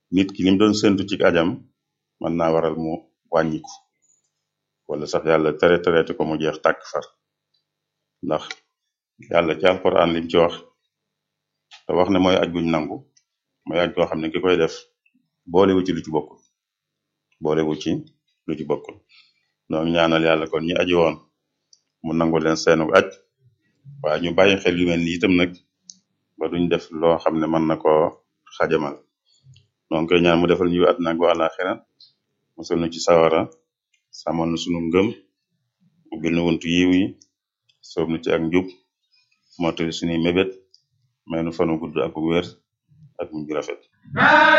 nit ki lim doon séntu ci ajam mën naa waral mu wàññiku wala sax yàlla tere tereeti ko mu jeex tàkk far ndax yàlla ci alquran lim ci wax te wax ne mooy aj guñ nangu mooy aj goo xam ne ki koy def boolewu ci lu ci bokkul boolewu ci lu ci bokkul noo ngi ñaanal yàlla kon ñi aji woon mu nangu leen seenu aj waaye ñu bàyyi xel yu mel ni itam nag ba duñ def loo xam ne mën na koo xajamal noo ngi koy ñaan mu defal ñu àddina ak àllaaxira musal nu ci sawara sàmmal nu sunu ngëm ubbil nu wuntu yiw yi soob nu ci ak njub mottali sunuy mébét may nu fanu gudd ak wér ak mujj rafet